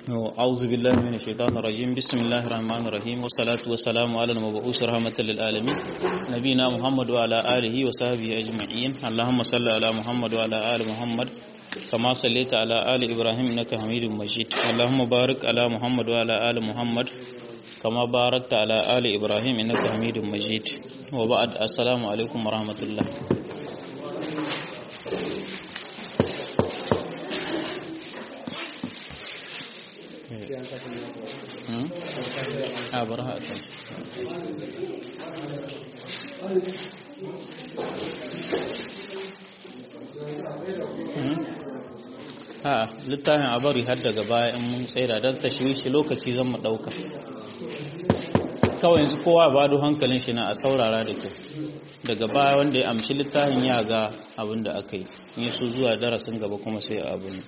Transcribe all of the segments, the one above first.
أعوذ بالله من الشيطان الرجيم بسم الله الرحمن الرحيم والصلاة والسلام على المبعوث رحمة للعالمين نبينا محمد وعلى آله وصحبه أجمعين اللهم صل على محمد وعلى آل محمد كما صليت على آل إبراهيم إنك حميد مجيد اللهم بارك على محمد وعلى آل محمد كما باركت على آل إبراهيم إنك حميد مجيد وبعد السلام عليكم ورحمة الله a bar haka a littafin a bari har daga baya in mun tsaida don ta shi lokaci zan mu ɗauka kawai yanzu kowa ba da hankalin shi na a saurara da kyau daga baya wanda ya amshi littafin ya ga abin da aka yi in su zuwa darasin gaba kuma sai abin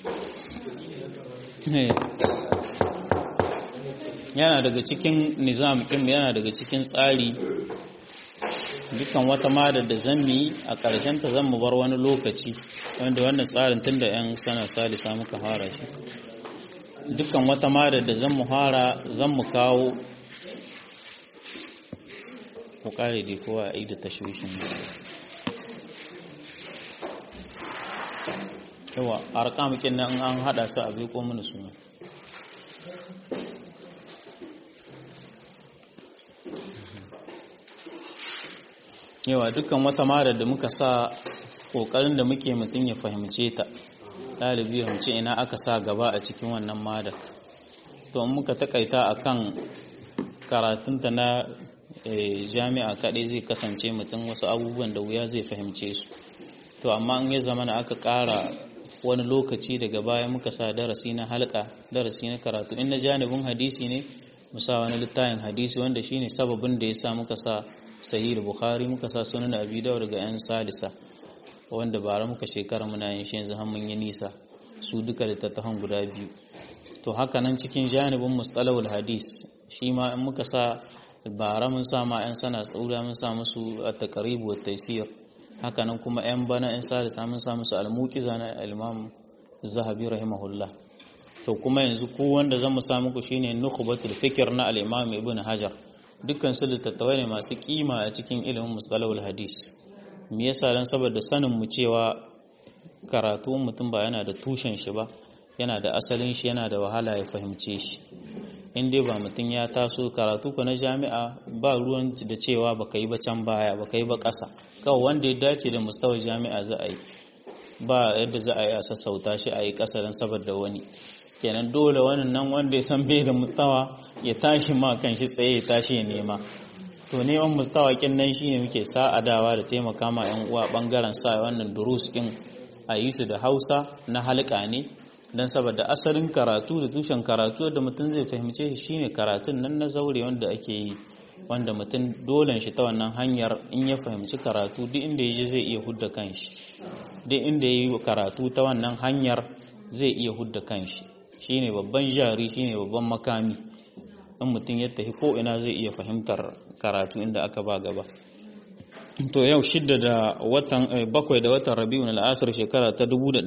yana daga cikin nizam ɗin yana daga cikin tsari dukkan wata mada da zan yi a ƙarshen ta zan mu bar wani lokaci wanda wannan tsarin tun da 'yan sana salisa muka fara shi dukkan wata mada da zan mu fara zan mu kawo ku kare dai kowa a yi da tashwishin yawa a rakamukin nan an hada su a bai ko mini suna yawa dukkan wata mara da muka sa ƙoƙarin da muke mutum ya fahimce ta ɗalibi ya mace ina aka sa gaba a cikin wannan madar to muka takaita a kan karatunta na jami'a kaɗai zai kasance mutum wasu abubuwan da wuya zai fahimce su to amma in ya zama na aka ƙara wani lokaci daga baya muka sa darasi na halka darasi na karatu in na janibin hadisi ne mu sa wani littafin hadisi wanda shine sababin da ya sa muka sa sahih bukhari muka sa sunan abi dawud daga yan salisa wanda bara muka shekara muna yin shi yanzu har mun yi nisa su duka littattafan guda biyu to haka nan cikin janibin mustalahul hadis shi ma in muka sa bara mun sa ma yan sana tsaura mun sa musu at-taqrib wa taysir haka nan kuma yan bana yan salisa mun sa musu al-muqiza na al-imam zahabi rahimahullah to kuma yanzu ko wanda zan mu sa muku shine nukhbatul fikr na al-imam ibn hajar dukkan su littattafai ne masu kima a cikin ilimin mustalahul hadis me yasa dan saboda sanin mu cewa karatu mutum ba yana da tushen shi ba yana da asalin shi yana da wahala ya fahimce shi in dai ba mutum ya taso karatu ko na jami'a ba ruwan da cewa baka yi ba can baya baka yi ba ƙasa kawai wanda ya dace da mustawar jami'a za a yi ba yadda za a yi a sassauta shi a yi ƙasa don saboda wani kenan dole wannan nan wanda ya san bai da mustawa ya tashi ma kan shi tsaye ya tashi ya nema to neman mustawa kin nan shine muke sa'adawa da taimaka ma yan uwa bangaren sa wannan durus kin a yi su da Hausa na halka ne dan saboda asalin karatu da tushen karatu da mutum zai fahimce shi shine karatun nan na zaure wanda ake yi wanda mutum dolen shi ta wannan hanyar in ya fahimci karatu duk inda ya je zai iya hudda kanshi duk inda ya yi karatu ta wannan hanyar zai iya hudda kanshi shine babban jari shine babban makami in mutum ya tafi ko ina zai iya fahimtar karatu inda aka ba gaba to yau shidda da watan bakwai da watan rabi'un al-akhir shekara ta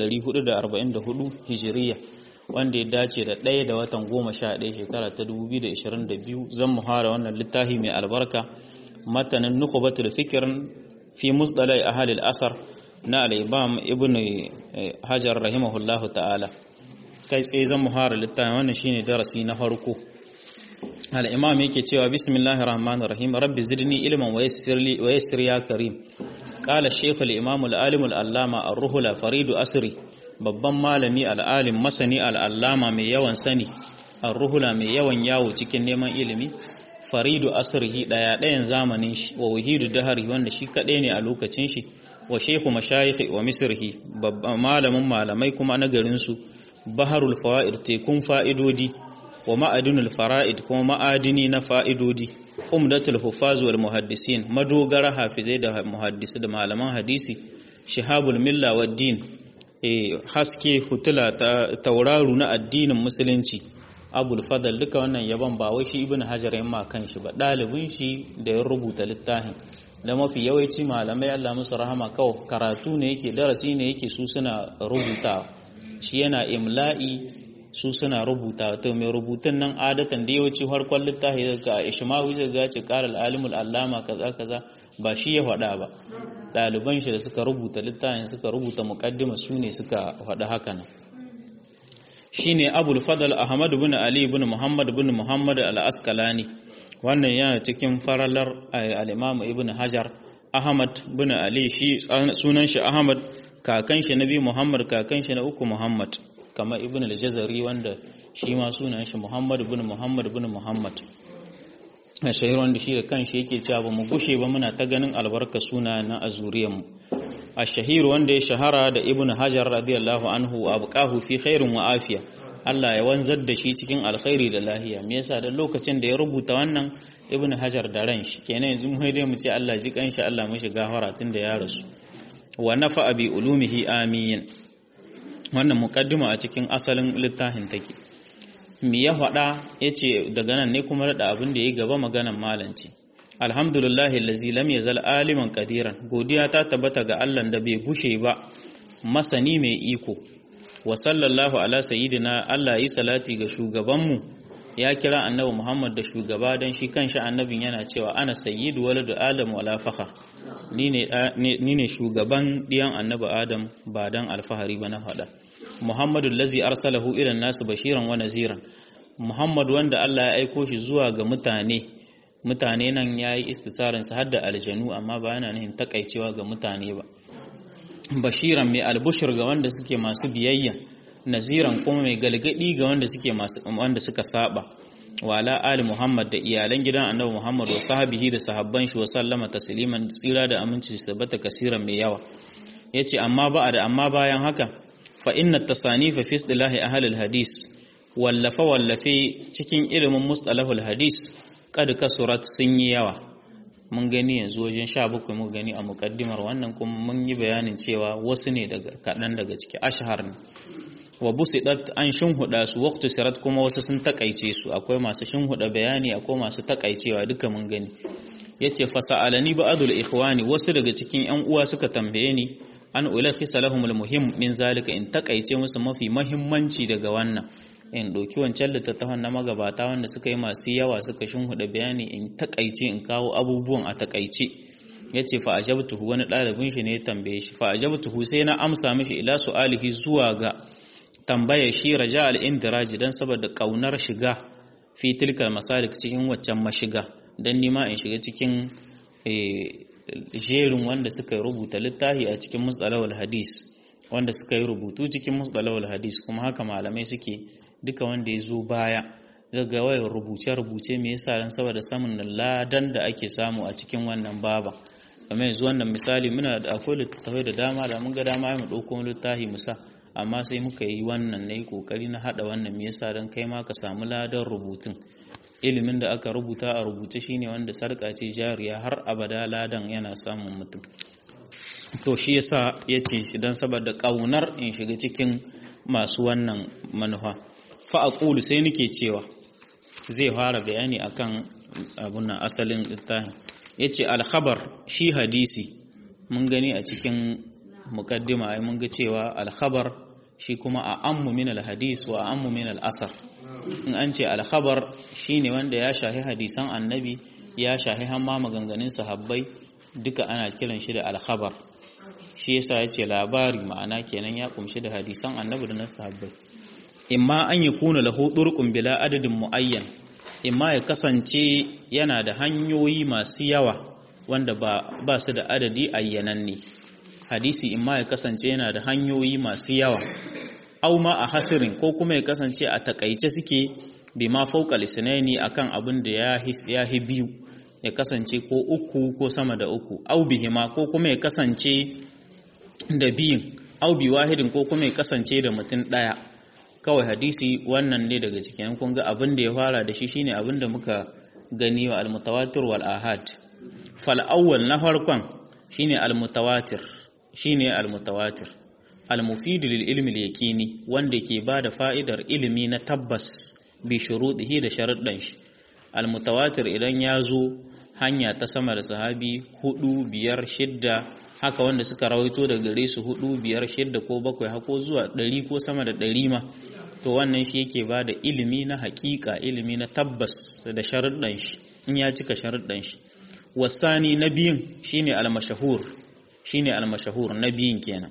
1444 hijiriya wanda ya dace da ɗaya da watan goma sha ɗaya shekara ta 2022 zan muhara wannan littafi mai albarka matanin nukhbatul fikr fi musdalai ahli al-asar na al-imam ibn hajar rahimahullahu ta'ala kai tsaye zan muhara littafin wannan shine darasi na farko al-imam yake cewa bismillahir rahmanir rahim rabbi zidni ilman wa yassir li wa yassir ya karim qala shaykh al-imam al-alim al-allama ar-ruhul faridu asri babban malami al-alim masani al-allama mai yawan sani ar-ruhula mai yawan yawo cikin neman ilimi faridu asrihi daya dayan zamanin shi wa wahidu dahari wanda shi kadai ne a lokacin shi wa shaykhu mashayikh wa misrihi babban malamin malamai kuma na garin su baharul fawa'id tekun fa'idodi wa ma'adinul fara'id kuma ma'adini na fa'idodi umdatul hufaz wal muhaddisin madogara hafizai da muhaddisi da malaman hadisi shihabul milla wad din eh haske hutula ta tauraru na addinin musulunci abul fadal duka wannan yaban ba wai shi ibnu hajar yamma kan shi ba dalibin shi da ya rubuta littafin da mafi yawanci malamai Allah musu rahama kawai karatu ne yake darasi ne yake su suna rubuta shi yana imla'i su suna rubuta to mai rubutun nan adatan da yawanci harkon littafi daga ishmawi zai ga ce qala al-alimul allama kaza kaza ba shi ya faɗa ba ɗaliban shi da suka rubuta littafin suka rubuta muqaddima su ne suka faɗa haka nan shine abul fadl ahmad ibn ali ibn muhammad ibn muhammad al-asqalani wannan yana cikin faralar al-imam ibn hajar ahmad ibn ali shi sunan shi ahmad kakan shi nabi muhammad kakan shi na uku muhammad kamar ibn al-jazari wanda shi ma sunan shi muhammad ibn muhammad ibn muhammad a shahir wanda shi da kanshi yake cewa ba mu gushe ba muna ta ganin albarka suna na azuriyar mu a shahir wanda ya shahara da ibn hajar radiyallahu anhu wa abqahu fi khairin wa afiya Allah ya wanzar da shi cikin alkhairi da lahiya me yasa da lokacin da ya rubuta wannan ibn hajar da ran shi kenan yanzu mu dai mu ce Allah ji kanshi Allah mishi gafara tun da ya rasu wa nafa bi ulumihi amin wannan muqaddima a cikin asalin littafin take me ya faɗa yace daga nan ne kuma da abin da ya gaba maganan malanci alhamdulillahi allazi lam yazal aliman qadiran godiya ta tabbata ga Allah da bai gushe ba masani mai iko wa sallallahu ala sayyidina Allah yi salati ga shugabanmu ya kira annabi Muhammad da shugaba dan shi kanshi annabin yana cewa ana sayyidu waladu adam wala fakhar ni ne shugaban diyan annabi adam ba dan alfahari ba na faɗa muhammadu lazi arsalahu ila nasu bashiran wa naziran muhammad wanda Allah ya aiko shi zuwa ga mutane mutane nan ya yi istisarin sa har da aljanu amma ba yana nihin takaicewa ga mutane ba bashiran mai albushir ga wanda suke masu biyayya naziran kuma mai galgadi ga wanda suke masu wanda suka saba wala ali muhammad da iyalan gidan annabi muhammad wa sahabihi da sahabban shi wa sallama tasliman tsira da aminci su tabbata kasiran mai yawa yace amma ba da amma bayan haka fa inna tasanifa fi istilahi ahli hadis wallafa wallafe cikin ilimin mustalahul hadis kad kasurat sun yi yawa mun gani yanzu wajen 17 mun gani a mukaddimar wannan kuma mun yi bayanin cewa wasu ne daga kadan daga ciki ashhar ne wa busidat an shinhuda su waqtu sirat kuma wasu sun takaice su akwai masu shinhuda bayani akwai masu takaicewa duka mun gani yace fasalani ba'dul ikhwani wasu daga cikin yan uwa suka tambaye ni an ulakhisa lahumul muhim min zalika in takaice musu mafi muhimmanci daga wannan in doki wancan littattafan na magabata wanda suka yi masu yawa suka shinhuda bayani in takaice in kawo abubuwan a takaice yace fa ajabtuhu wani ɗalibin shi ne ya tambaye shi fa ajabtuhu sai na amsa mishi ila su'alihi zuwa ga tambaya shi raja al-indiraj dan saboda kaunar shiga fi tilkal masalik cikin waccan mashiga dan nima in shiga cikin jerin wanda suka rubuta littafi a cikin mustalahul hadis wanda suka yi rubutu cikin mustalahul hadis kuma haka malamai suke duka wanda ya zo baya zaga wayar rubuce-rubuce me yasa dan saboda samun ladan da ake samu a cikin wannan baba kamar yanzu wannan misali muna da akwai littattafai da dama da mun ga dama mu dauko littafi mu sa amma sai muka yi wannan nayi kokari na hada wannan me yasa dan kai ma ka samu ladan rubutun ilimin da aka rubuta a rubuce shine wanda sarka ce jariya har abada ladan yana samun mutum to shi yasa yace shi dan saboda kaunar in shiga cikin masu wannan manufa fa aqulu sai nake cewa zai fara bayani akan abun nan asalin littafin yace al-khabar shi hadisi mun gani a cikin mukaddima ai mun ga cewa al-khabar shi kuma a ammu min al-hadis wa ammu min al-asar in an ce al-khabar shine wanda ya shahi hadisan annabi ya shahi hamma maganganun sahabbai duka ana kiran shi da al-khabar shi yasa yace labari ma'ana kenan ya kumshi da hadisan annabi da na sahabbai imma an yakuna lahu turqun bila adadin muayyan imma ya kasance yana da hanyoyi masu yawa wanda ba, ba su da adadi ayyananne hadisi imma ya kasance yana da hanyoyi masu yawa au ma a hasirin ko kuma ya kasance a takaice suke bi ma fauka lisnaini akan abin da ya hi biyu ya kasance ko uku ko sama da uku au bihima ko kuma ya kasance da biyun au bi wahidin ko kuma ya kasance da mutum ɗaya kawai hadisi wannan ne daga cikin kun ga abin da ya fara da shi shine abin da muka gani wa almutawatir wal ahad fal awwal na farkon shine almutawatir shine almutawatir almufid lil ilmi al yaqini wanda ke bada fa'idar ilimi na tabbas bi shuruɗihi da sharuɗan shi almutawatir idan ya zo hanya ta sama da sahabi hudu biyar shidda haka wanda suka rawaito daga gare su hudu biyar shidda ko bakwai hako zuwa ɗari ko sama da ɗari ma to wannan shi yake ba da ilimi na hakika ilimi na tabbas da sharuɗan shi in ya cika sharuɗan shi wasani na biyun shine al-mashahur shine al-mashahur na biyun kenan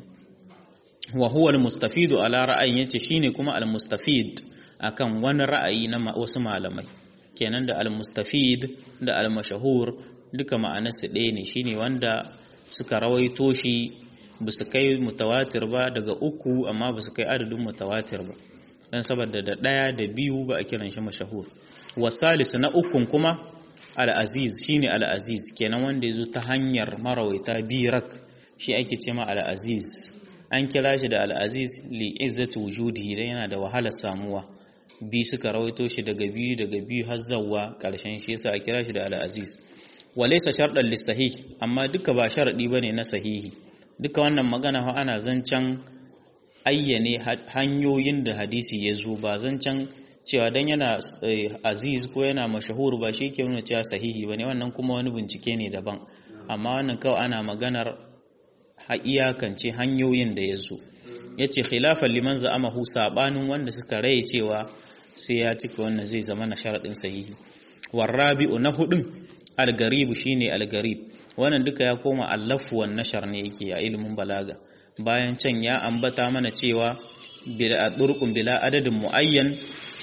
wa huwa al-mustafid ala ra'ayin yace shine kuma al-mustafid akan wani ra'ayi na wasu malamai kenan da al-mustafid da al-mashahur duka ma'anarsu ɗaya ne shine wanda suka rawaito shi ba su kai mutawatir ba daga uku amma ba su kai adadin mutawatir ba dan saboda da ɗaya da biyu ba a kiran shi mashahur wasalis na ukun kuma al-aziz shine al-aziz kenan wanda yazo ta hanyar marawaita birak shi ake cewa al-aziz an kira shi da al-aziz li izzati wujudihi dan yana da wahalar samuwa bi suka rawaito shi daga biyu daga biyu har zawwa karshen shi yasa a kira shi da al-aziz walaysa sharɗan lisahih amma duka ba sharadi bane na sahihi duka wannan magana fa ana zancan ayyane hanyoyin da hadisi ya zo ba zancan cewa dan yana aziz ko yana mashahur ba shi ke nuna cewa sahihi bane wannan kuma wani bincike ne daban amma wannan kawai ana maganar iyakance hanyoyin da ya zo ya ce khilafan liman za'amahu sabanin wanda suka raye cewa sai ya cika wannan zai zama na sharaɗin sahihi warrabi'u na hudun algaribu shine algarib wannan duka ya koma allafu wan nashar ne yake a ilimin balaga bayan can ya ambata mana cewa bila durqun bila adadin muayyan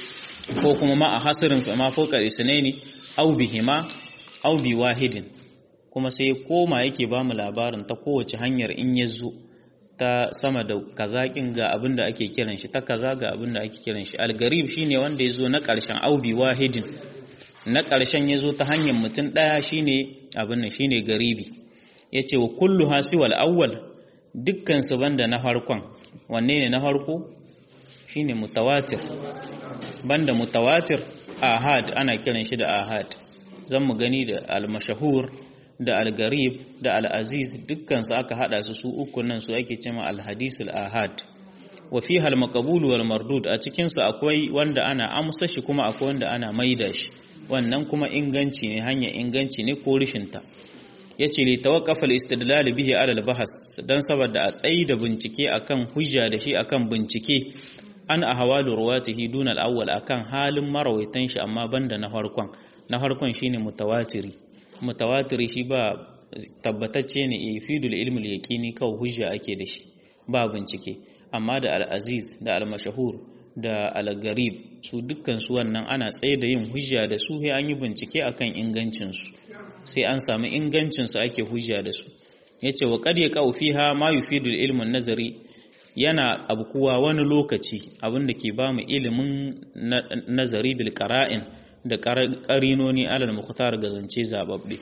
ko kuma ma a hasirin fa ma fawqa isnaini aw bihima aw bi wahidin kuma sai koma yake ba mu labarin ta kowace hanyar in ya zo ta sama da kazakin ga abin da ake kiran shi ta kaza ga abin da ake kiran shi algarib shine wanda ya zo na ƙarshen aubi wahidin na ƙarshen ya zo ta hanyar mutum ɗaya shine abin nan shine garibi ya ce wa kullu hasiwal awwal dukkan su banda na farkon wanne ne na farko shine mutawatir banda mutawatir ahad ana kiran shi da ahad zan mu gani da al-mashahur da al-garib da al-aziz dukkan su aka hada su su uku nan su ake cewa al-hadisul ahad wa fiha al-maqbul wal mardud a cikin su akwai wanda ana amsa shi kuma akwai wanda ana maida shi wannan kuma inganci ne hanya inganci ne ko rishinta yace li tawaqqafa al-istidlal bihi ala al-bahs dan saboda a tsayi da bincike akan hujja da shi akan bincike an ahwalu ruwatihi dun al-awwal akan halin marawaitan shi amma banda na farkon na farkon shine mutawatiri mutawatiri shi ba tabbatacce ne yafidul ilmi al-yaqini kawai hujja ake da shi ba bincike amma da al-aziz da al-mashhur da al-garib su dukkan su wannan ana tsaye da yin hujja da su sai an yi bincike akan ingancin su sai an samu ingancin su ake hujja da su yace wa qad yaqau fiha ma yufidul ilmu nazari yana abkuwa wani lokaci abinda ke ba mu ilimin nazari bil qara'in da qarinoni alal mukhtar ga zance zababbe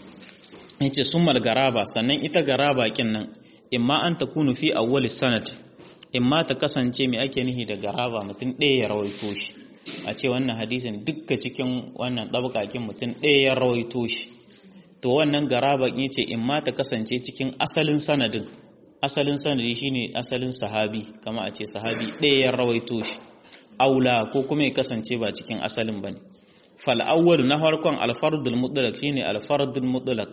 yace summal garaba sannan ita garaba kin nan imma an takunu fi awwal sanad imma ta kasance mai ake nihi da garaba mutum ɗaya ya rawaito shi a ce wannan hadisin dukka cikin wannan ɗabƙaƙin mutum ɗaya ya rawaito shi to wannan garaba ya ce imma ta kasance cikin asalin sanadin asalin sanadi shine asalin sahabi kama a ce sahabi ɗaya ya rawaito shi aula ko kuma ya kasance ba cikin asalin bane fal awwal na farkon alfardul mutlaq shine alfardul mutlaq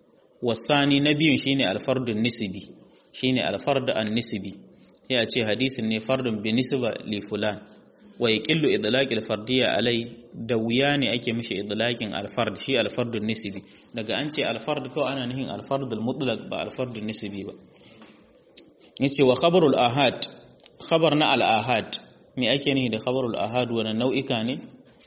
wasani na biyun shine alfardul nisbi shine alfard an nisbi ya ce hadisin ne fardun bi nisba li fulan wa yaqillu idlaq al fardiyya alai da wuya ne ake mishi idlaqin al fard shi al fardun nisbi daga an ce al fard kawai ana nufin al fard al mutlaq ba al fardun nisbi ba yace wa khabarul ahad khabar na al ahad me ake nufi da khabarul ahad wannan nau'ika ne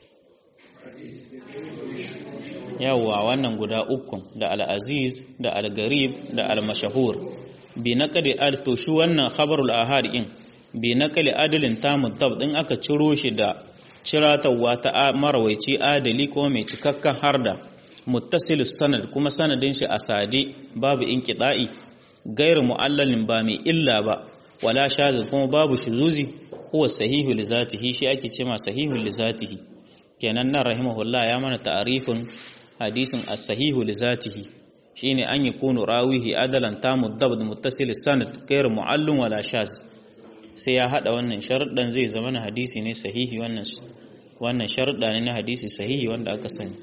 yawwa wannan guda uku da al aziz da al garib da al mashahur bi naqli al to shi wannan khabarul ahad in bi naqli adalin tamud tab din aka ciro shi da ciratawa ta marawaici adali ko mai cikakken harda muttasilus sanad kuma sanadin shi asadi babu inqida'i gairu mu'allalin ba mai illa ba wala shazin kuma babu shuzuzi huwa sahihu li zatihi shi ake cewa sahihu li zatihi kenan nan rahimahullah ya mana ta'arifin hadisin as-sahihu li zatihi shine an yakunu rawihi adalan tamu dabd muttasil sanad gairu mu'allun wala shaz sai ya hada wannan sharuɗan zai zama na hadisi ne sahihi wannan wannan sharuɗa ne na hadisi sahihi wanda aka sani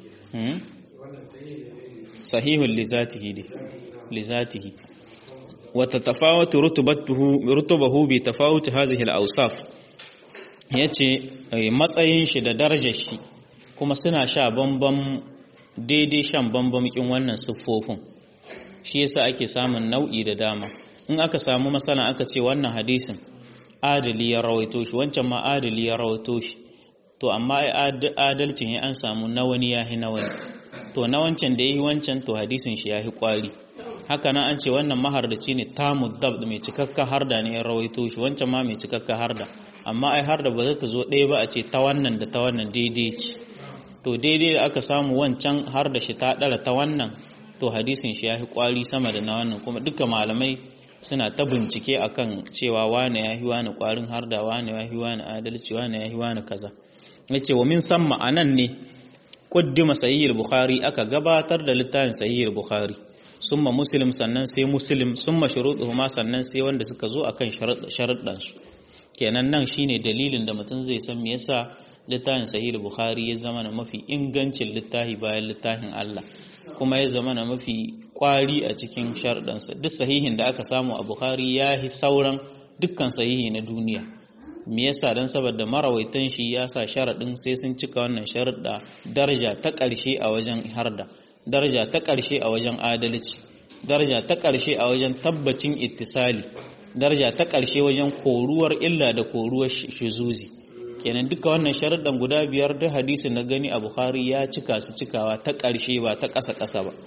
sahihul li zatihi li zatihi وتتفاوت رتبته رتبه بتفاوت هذه الأوصاف yace matsayin shi da darajar shi kuma suna sha bambam daidai shan bambamkin wannan siffofin shi yasa ake samun nau'i da dama in aka samu masana aka ce wannan hadisin adali ya rawaito shi wancan ma adali ya rawaito shi to amma adalcin ya an samu na wani yahi na wani to na wancan da yahi wancan to hadisin shi yahi kwari haka nan an ce wannan mahardaci ne tamud dab mai cikakka harda ne ya rawaito shi wancan ma mai cikakka harda amma ai harda ba za ta zo ɗaya ba a ce ta wannan da ta wannan daidai ce to daidai da aka samu wancan har da shi ta ɗara ta wannan to hadisin shi ya fi kwari sama da na wannan kuma duka malamai suna ta bincike akan cewa wane ya fi wani kwarin har da wane ya fi wani adalci wane ya fi wani kaza ya ce wa min san ma'anan ne kuddima sahihul bukhari aka gabatar da littafin sahihul bukhari summa muslim sannan sai muslim summa shuruɗuhuma sannan sai wanda suka zo akan sharuɗansu kenan nan shine dalilin da mutum zai san me yasa littafin sahih bukhari ya zama na mafi ingancin littafi bayan littafin Allah kuma ya zama na mafi kwari a cikin sharɗansa duk sahihin da aka samu a bukhari ya yi sauran dukkan sahihi na duniya me yasa dan saboda marawaitan shi ya sa sharaɗin sai sun cika wannan sharuɗa daraja ta ƙarshe a wajen harda daraja ta ƙarshe a wajen adalci daraja ta ƙarshe a wajen tabbacin ittisali daraja ta ƙarshe wajen koruwar illa da koruwar shuzuzi kenan duka wannan sharuɗan guda biyar da hadisin na gani a bukhari ya cika su cikawa ta ƙarshe ba ta ƙasa ƙasa ba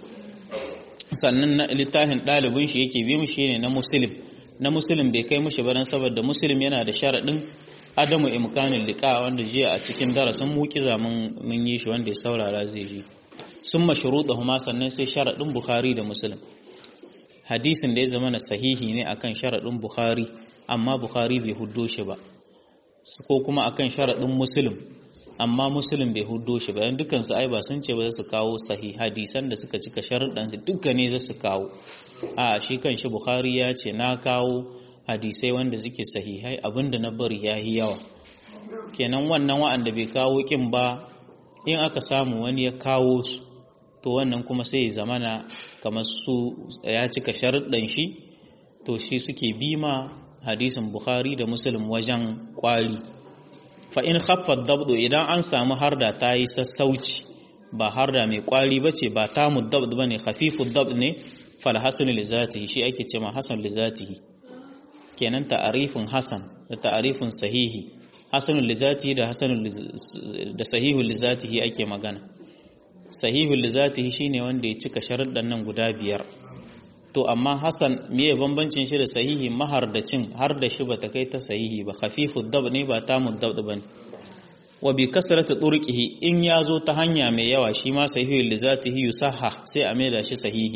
sannan na littafin ɗalibin shi yake bi mushi ne na muslim na muslim bai kai mushi ba dan saboda muslim yana da sharaɗin adamu imkanin liƙa wanda jiya a cikin darasin mukiza mun yi shi wanda ya saurara zai ji sun mashruɗa huma sannan sai sharaɗin bukhari da muslim hadisin da ya zama na sahihi ne akan sharaɗin bukhari amma bukhari bai huddo shi ba ko kuma akan sharaɗin muslim amma muslim bai huddo shi ba dukkan su ai ba sun ce ba za su kawo sahih hadisan da suka cika sharuɗan su dukkan ne za su kawo a shi kan shi bukhari ya ce na kawo hadisai wanda suke sahihai abinda na bari ya yi yawa kenan wannan wa'anda bai kawo kin ba in aka samu wani ya kawo su to wannan kuma sai ya zamana kamar su ya cika sharuɗan shi to shi suke bima hadisin Bukhari da Muslim wajen kwari fa in khaffa dabdu idan an samu harda ta yi sassauci ba harda mai kwari bace ba ta muddabd bane khafifu dabd ne fal hasan li zatihi shi ake cewa hasan li zatihi kenan ta'arifin hasan da ta'arifin sahihi hasan li zatihi da hasan da sahihu li zatihi ake magana sahihu li zatihi shine wanda ya cika sharuɗan nan guda biyar to amma hasan miye bambancin shi da sahihi mahardacin har da shi bata kai ta sahihi ba khafifu dab ne ba ta muddab bane wa bi kasrati turqihi in yazo ta hanya mai yawa shi ma sahihu li zatihi yusahha sai a maida shi sahihi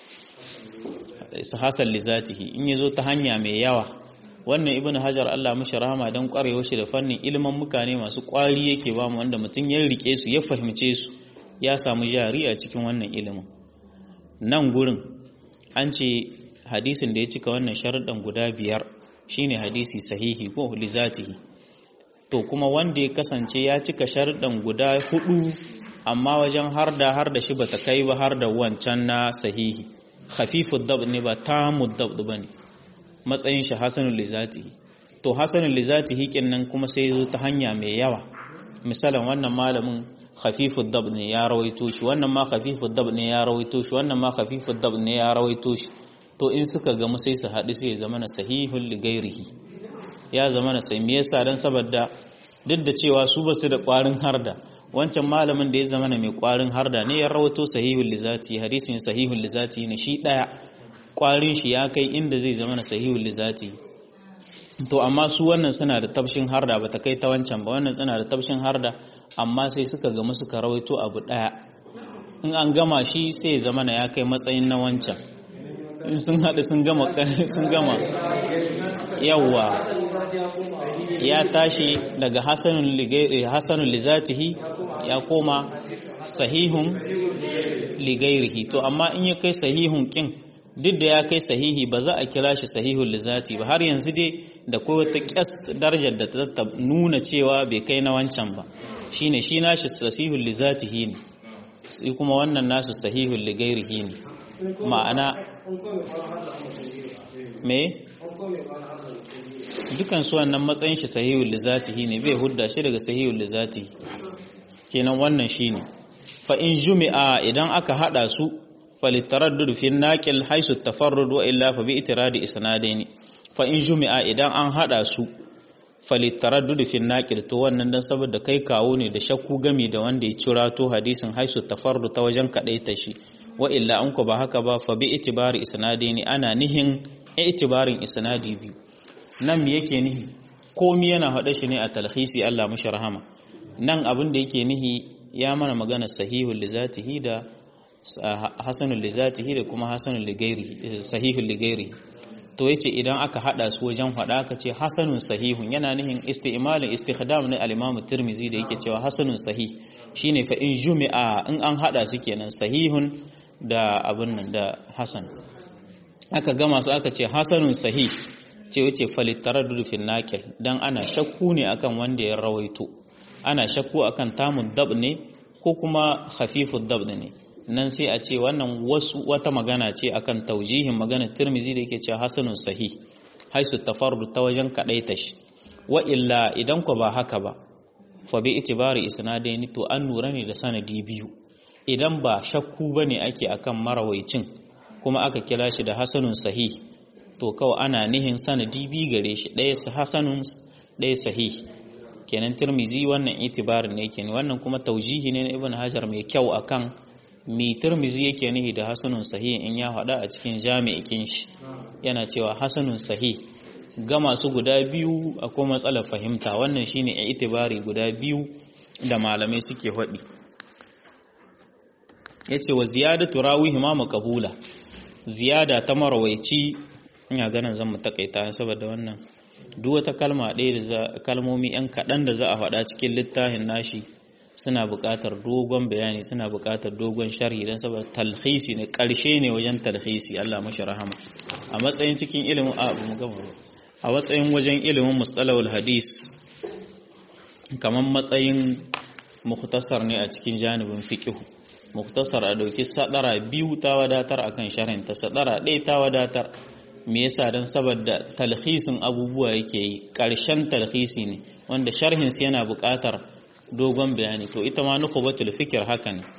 hasan li zatihi in yazo ta hanya mai yawa wannan ibnu hajar Allah mishi rahama dan kwarewa shi da fannin ilimin mukane masu kwari yake ba mu wanda mutum ya rike su ya fahimce su ya samu jari a cikin wannan ilimin nan gurin an ce hadisin da ya cika wannan sharuɗan guda biyar shine hadisi sahihi ko lizatihi to kuma wanda ya kasance ya cika sharuɗan guda hudu amma wajen har da har da shi bata kai ba har da wancan na sahihi khafifu dab ne ba tamu dab bane matsayin shi hasanul lizatihi to hasanul lizatihi kinnan kuma sai zo ta hanya mai yawa misalan wannan malamin khafifu dab ne ya rawaito shi wannan ma khafifu dab ne ya rawaito shi wannan ma khafifu dab ne ya rawaito shi to in suka gamu sai su haɗu sai ya zama na sahihul ligairihi ya zama na sai me yasa dan saboda duk da cewa su basu da ƙwarin harda wancan malamin da ya zama na mai ƙwarin harda ne ya rawaito sahihul lizati hadisin sahihul lizati ne shi daya ƙwarin shi ya kai inda zai zama na sahihul lizati to amma su wannan suna da tabshin harda bata kai ta wancan ba wannan suna da tabshin harda amma sai suka gamu suka rawaito abu daya in an gama shi sai zama na ya kai matsayin na wancan in sun haɗu sun gama sun gama yawwa ya tashi daga hasanun ligairi hasanun lizatihi ya koma sahihun ligairihi to amma in ya kai sahihun kin duk da ya kai sahihi ba za a kira shi sahihun lizati ba har yanzu dai da kai wata kyas darajar da ta nuna cewa bai kai na wancan ba shine shi nashi sahihun lizatihi ne sai kuma wannan nasu sahihun ligairihi ne ma'ana me dukan su wannan matsayin shi sahihul lizatihi ne bai hudda shi daga sahihul lizatihi kenan wannan shine fa in jumi'a idan aka hada su falitaraddud fi naqil haisu tafarrud wa illa fa bi itiradi isnadaini fa in jumi'a idan an hada su falitaraddud fi naqil to wannan dan saboda kai kawo ne da shakku gami da wanda ya cira to hadisin haisu tafarrud ta wajen kadaita shi wa illa an ku ba haka ba fa bi itibari isnadaini ana nihin itibarin isnadi biyu nan me yake nihi komi yana hada shi ne a talhisi Allah mashi rahama nan abin da yake nihi ya mana magana sahihul lizatihi da hasanul lizatihi da kuma hasanul ligairihi sahihul ligairihi to yace idan aka hada su wajen hada aka ce hasanun sahihun yana nihin isti'malin istikhdam na al-Imam Tirmidhi da yake cewa hasanun sahih shine fa in jumi'a in an hada su kenan sahihun da abin nan da hasan aka gama su aka ce hasanun sahih ce wace falitaraddud fil naqil dan ana shakku ne akan wanda ya rawaito ana shakku akan tamun dab ne ko kuma khafifud dab ne nan sai a ce wannan wasu wata magana ce akan taujihin magana Tirmizi da yake cewa hasanun sahih haisu tafarrud ta wajen kadaita shi wa illa idan ko ba haka ba fa bi itibari isnadaini to an nura ne da sanadi biyu idan ba shakku bane ake akan marawaicin kuma aka kira shi da hasanun sahih to kawai ana nihin sanadi biyu gare shi ɗaya hasanun ɗaya sahih kenan Tirmizi wannan itibarin ne kenan wannan kuma taujihi ne na Ibn Hajar mai kyau akan mi Tirmizi yake nihi da hasanun sahih in ya faɗa a cikin jami'ikin shi yana cewa hasanun sahih ga masu guda biyu akwai matsalar fahimta wannan shine itibari guda biyu da malamai suke faɗi yace wa ziyadatu rawihi ma maqbula ziyada ta marawaici ina ganin zan mu takaita saboda wannan duk wata kalma ɗaya da za kalmomi yan kaɗan da za a faɗa cikin littafin nashi suna buƙatar dogon bayani suna buƙatar dogon sharhi don saboda talhisi ne ƙarshe ne wajen talhisi Allah mashi rahama a matsayin cikin ilimin a mu gama a matsayin wajen ilimin mustalahul hadis kamar matsayin mukhtasar ne a cikin janibin fiqh mukhtasar a dauki sadara biyu ta wadatar akan sharhin ta sadara ɗaya ta wadatar me yasa dan saboda talhisin abubuwa yake yi ƙarshen talhisi ne wanda sharhin yana buƙatar dogon bayani to ita ma nukubatul fikir haka ne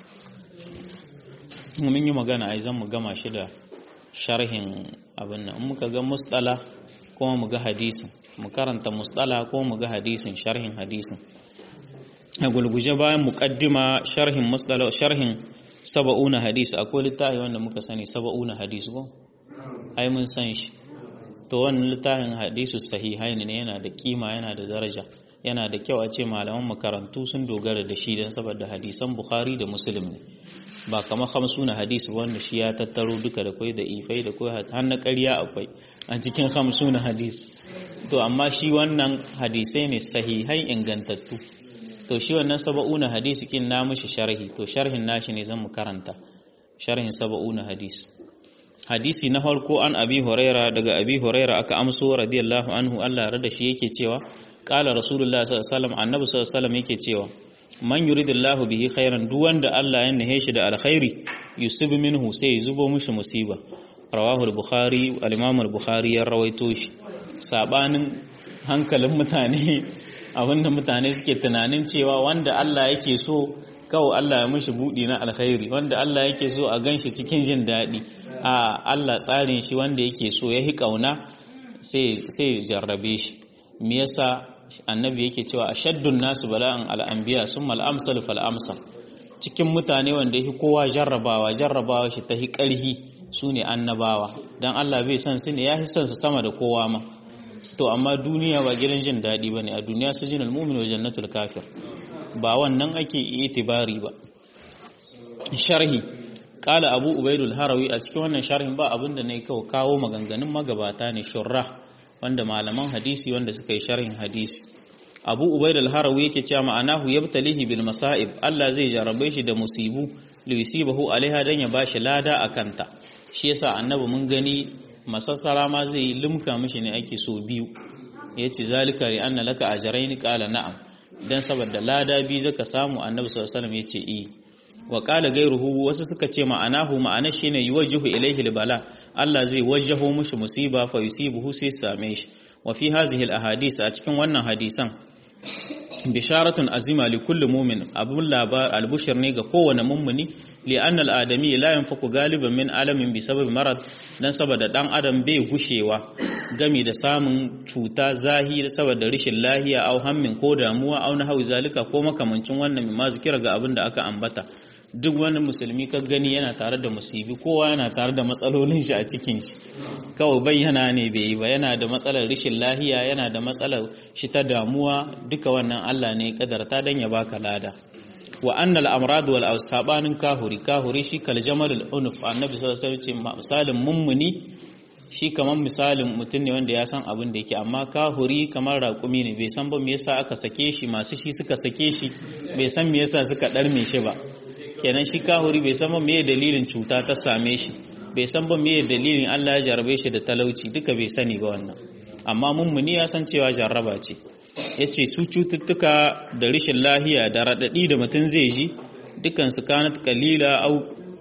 mun yi magana ai zan mu gama shi da sharhin abin nan muka ga mustala kuma mu ga hadisin mu karanta mustala kuma mu ga hadisin sharhin hadisin a gulguje bayan muqaddima sharhin mustala sharhin saba'una hadis akwai littafi wanda muka sani saba'una hadis ko ai mun san shi to wannan littafin hadisu sahihain ne yana da kima yana da daraja yana da kyau a ce malaman makarantu sun dogara da shi don saboda hadisan bukhari da muslim ne ba kamar hamsuna hadisi wanda shi ya tattaro duka da kwai da ifai da kwai har na ƙarya akwai a cikin hamsuna hadis to amma shi wannan hadisai ne sahihai ingantattu to shi wannan saba'una hadisi kin na mushi sharhi to sharhin nashi ne zan mu karanta sharhin saba'una hadisi hadisi na farko an abi huraira daga abi huraira aka amso radiyallahu anhu Allah rada shi yake cewa qala rasulullah sallallahu alaihi wasallam annabi sallallahu alaihi wasallam yake cewa man yuridillahu bihi khairan duk wanda Allah ya nahe shi da alkhairi yusib minhu sai zubo mishi musiba rawahu al-bukhari al-imam al-bukhari ya rawaito shi sabanin hankalin mutane abinda mutane suke tunanin cewa wanda Allah yake so kawai Allah ya mishi budi na alkhairi wanda Allah yake so a ganshi cikin jin daɗi a Allah tsarin shi wanda yake so ya hi kauna sai sai jarrabe shi me yasa annabi yake cewa ashaddun nasu bala'an al'anbiya summa al-amsal fal amsal cikin mutane wanda yake kowa jarrabawa jarrabawa shi ta hi karhi sune annabawa dan Allah bai san su ne ya hi san su sama da kowa ma to amma duniya ba gidan jin daɗi bane a duniya sujinul mu'min wa jannatul kafir ba wannan ake itibari ba sharhi kala abu ubaidul harawi a cikin wannan sharhin ba abinda ne kawo kawo maganganun magabata ne shurrah wanda malaman hadisi wanda suka yi sharhin hadisi abu ubaidul harawi yake cewa ma'anahu yabtalihi bil masa'ib Allah zai jarabe shi da musibu li yusibahu alaiha dan ya bashi lada akanta shi yasa annabi mun gani masassara ma zai yi limka mishi ne ake so biyu yace zalika li anna laka ajrayn qala na'am dan saboda lada bi zaka samu annabi sallallahu alaihi wasallam yace eh wa qala gairuhu wasu suka ce ma'anahu ma'ana shine yuwajjihu ilayhi bala Allah zai wajjaho mushi musiba fa yusibuhu sai same shi wa fi hazihi al-ahadith a cikin wannan hadisan bisharatun azima li kulli mu'min abun labar albushir ne ga kowane mummuni li annal adami la yanfaku galiban min alamin bi sabab marad dan saboda dan adam bai gushewa gami da samun cuta zahiri saboda rashin lahiya au hammin ko damuwa au na hawi zalika ko makamancin wannan mai mazikira ga abin da aka ambata duk wani musulmi ka gani yana tare da musibi kowa yana tare da matsalolin shi a cikin shi kawai bayyana ne bai yi ba yana da matsalar rashin lahiya yana da matsalar shi ta damuwa duka wannan Allah ne kadarta dan ya baka lada wa annal amrad wal awsabanin kahuri kahuri shi kal jamalul unuf annabi sallallahu alaihi wasallam misalin mummuni shi kamar misalin mutum ne wanda ya san abin da yake amma kahuri kamar raƙumi ne bai san ba me yasa aka sake shi masu shi suka sake shi bai san me yasa suka ɗarme shi ba kenan shi kahuri bai san ba me dalilin cuta ta same shi bai san ba me dalilin Allah ya jarabe shi da talauci duka bai sani ba wannan amma mummuni ya san cewa jarraba ce yace su cututtuka da rashin lahiya da radadi da mutum zai ji dukan su kanat qalila au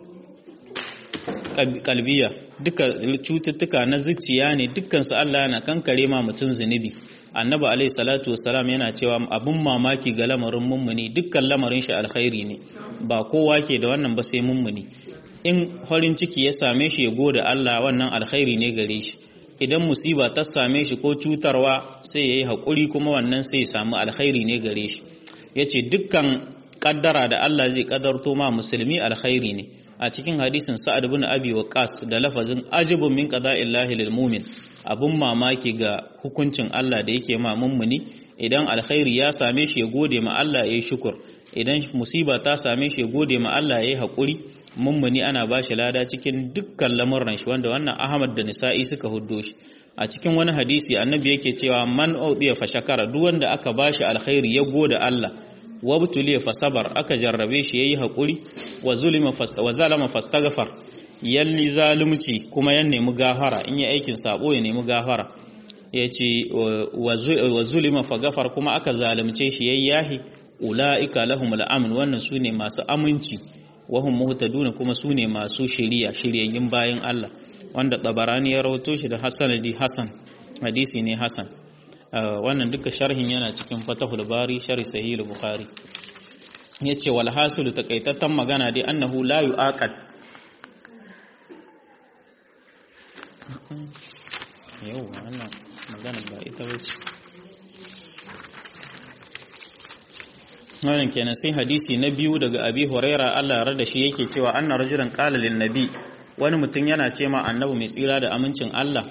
kalbiya duka cututtuka na zuciya ne dukkan su Allah yana kankare ma mutum zunubi annabi alaihi salatu wassalam yana cewa abun mamaki ga lamarin mummuni dukkan lamarin shi alkhairi ne ba kowa ke da wannan ba sai mummuni in farin ciki ya same shi ya gode Allah wannan alkhairi ne gare shi idan musiba ta same shi ko cutarwa sai ya yi haƙuri kuma wannan sai ya samu alkhairi ne gare shi ya ce dukkan ƙaddara da Allah zai ƙaddarto ma musulmi alkhairi ne a cikin hadisin sa'ad bin abi waqas da lafazin ajibun min qada'illahi lil mu'min abun mamaki ga hukuncin Allah da yake ma mummuni idan alkhairi ya same shi ya gode ma Allah ya yi shukur idan musiba ta same shi ya gode ma Allah ya yi haƙuri mummuni ana ba shi lada cikin dukkan lamuran shi wanda wannan Ahmad da Nisa'i suka huddo shi a cikin wani hadisi annabi yake cewa man udiya fa shakara duk wanda aka ba shi alkhairi ya gode Allah wa butuliya fa sabar aka jarrabe shi yayi hakuri wa zulima fasta wa zalama fastaghfar yalli zalumci kuma ya nemi gafara in ya aikin sabo ya nemi gafara yace wa zulima fa gafar kuma aka zalunce shi yayi yahi ulaika lahumul amn wannan sune masu aminci wahum muhtaduna kuma sune masu shiriya shiryayyin bayan Allah wanda tabarani ya rawato shi da hasanadi hasan hadisi ne hasan wannan duka sharhin yana cikin fatahul bari sharhi sahih bukhari yace wal hasil takaitatan magana dai annahu la yuaqad yau wannan magana ba ita bace wannan kenan sai hadisi na biyu daga abi huraira Allah ya rada shi yake cewa anna rajulan qala lin nabi wani mutum yana ce ma annabi mai tsira da amincin Allah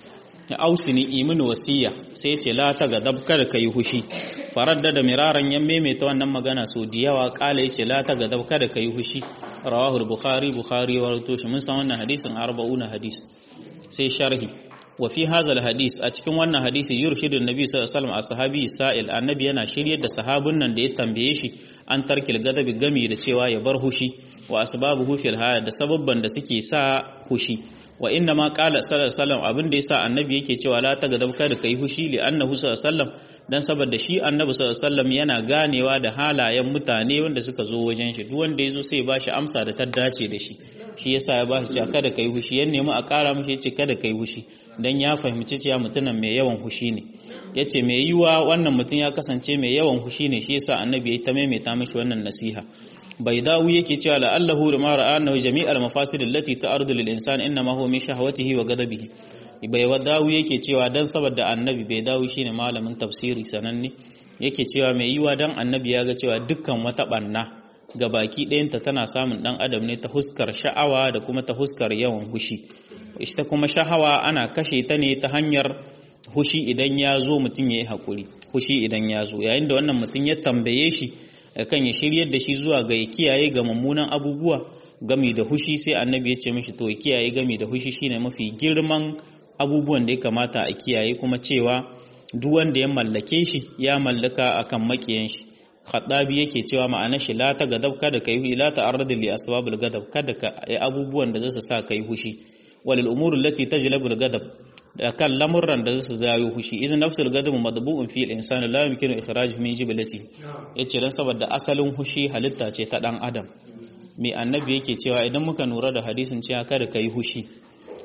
ya ausini imin wasiya sai ce la ta gadab kada kai hushi faradda da miraran ya maimaita wannan magana so da yawa kala yace la ta gadab kada kai hushi rawahu bukhari bukhari wa rawato shi mun san wannan hadisin 40 hadis sai sharhi wa fi hadha hadis a cikin wannan hadisi yurshidu annabi sallallahu alaihi wasallam ashabi sa'il annabi yana shiryar da sahabun nan da ya tambaye shi an tarkil gadabi gami da cewa ya bar hushi wa asbabuhu fil haya da sababban da suke sa hushi wa inna ma qala sallallahu alaihi wasallam abin da yasa annabi yake cewa la ta gadab kada kai hushi li annahu sallallahu alaihi wasallam dan saboda shi annabi sallallahu alaihi wasallam yana ganewa da halayen mutane wanda suka zo wajen shi duk wanda yazo sai ya bashi amsa da ta dace da shi shi yasa ya bashi cewa kada kai hushi yan nemi a kara mishi yace kada kai hushi dan ya fahimci cewa mutumin mai yawan hushi ne yace mai yiwa wannan mutum ya kasance mai yawan hushi ne shi yasa annabi ya ta maimaita mishi wannan nasiha بيداوي yake cewa la'allahu lama ra'a annahu jami'al mafasid allati ta'ardu lil insan inma huwa min shahwatihi wa ghadabihi baidawi yake cewa dan saboda annabi baidawi shine malamin tafsiri sananne yake cewa mai yiwa dan annabi ya ga cewa dukkan wata banna ga baki ɗayanta tana samun dan adam ne ta huskar sha'awa da kuma ta huskar yawan hushi ita kuma shahawa ana kashe ta ne ta hanyar hushi idan ya zo mutum ya yi haƙuri hushi idan ya zo yayin da wannan mutum ya tambaye shi kan ya shiryar da shi zuwa ga ya kiyaye ga mummunan abubuwa gami da hushi sai annabi ya ce mishi to ya kiyaye gami da hushi shine mafi girman abubuwan da ya kamata a kiyaye kuma cewa duk wanda ya mallake shi ya mallaka akan makiyan shi khadabi yake cewa ma'ana shi la ta gadab kada kai la ta arad li asbabul gadab kada ka yi abubuwan da zasu sa kai hushi walil umuri allati tajlabu al gadab da kan lamurran da zasu zayo hushi idan nafsul gadab madbu'un fi al-insani la yumkinu ikhrajuhu min jibilati yace dan saboda asalin hushi halitta ce ta dan adam me annabi yake cewa idan muka nura da hadisin cewa kada kai hushi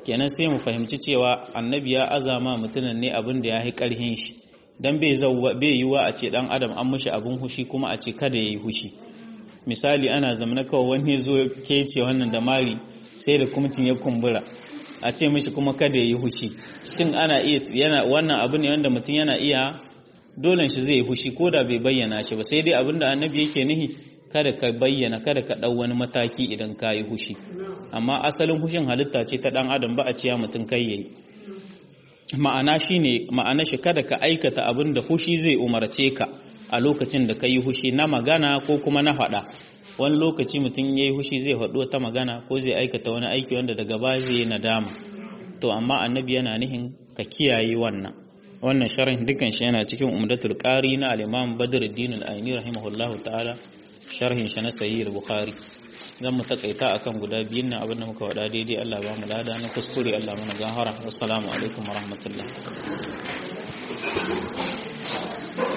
kenan sai mu fahimci cewa annabi ya azama mutumin ne abin da ya yi karhin shi dan bai bai yiwa a ce dan adam an mishi abin hushi kuma a ce kada yayi hushi misali ana zamana kawai wani zo ke ce wannan da mari sai da kumcin ya kumbura a ce mishi kuma kada yayi hushi shin ana iya yana wannan abu ne wanda mutum yana iya dole shi zai hushi ko da bai bayyana shi ba sai dai abinda annabi yake nihi kada ka bayyana kada ka ɗau wani mataki idan ka yi hushi amma asalin hushin halitta ce ta ɗan adam ba a ciya mutum kai yayi ma'ana shine ma'ana shi kada ka aikata abin da hushi zai umarce ka a lokacin da ka yi hushi na magana ko kuma na faɗa wani lokaci mutum ya yi hushi zai faɗo ta magana ko zai aikata wani aiki wanda daga baya zai yi nadama to amma annabi yana nihin ka kiyaye wannan wannan sharhin dukan shi yana cikin umdatul qari na al-imam badruddin al-aini rahimahullahu ta'ala sharhin shi na sahih al-bukhari zan mu takaita akan guda biyun nan abinda muka wada daidai Allah ba mu lada na kuskure Allah mana gahara assalamu alaikum warahmatullahi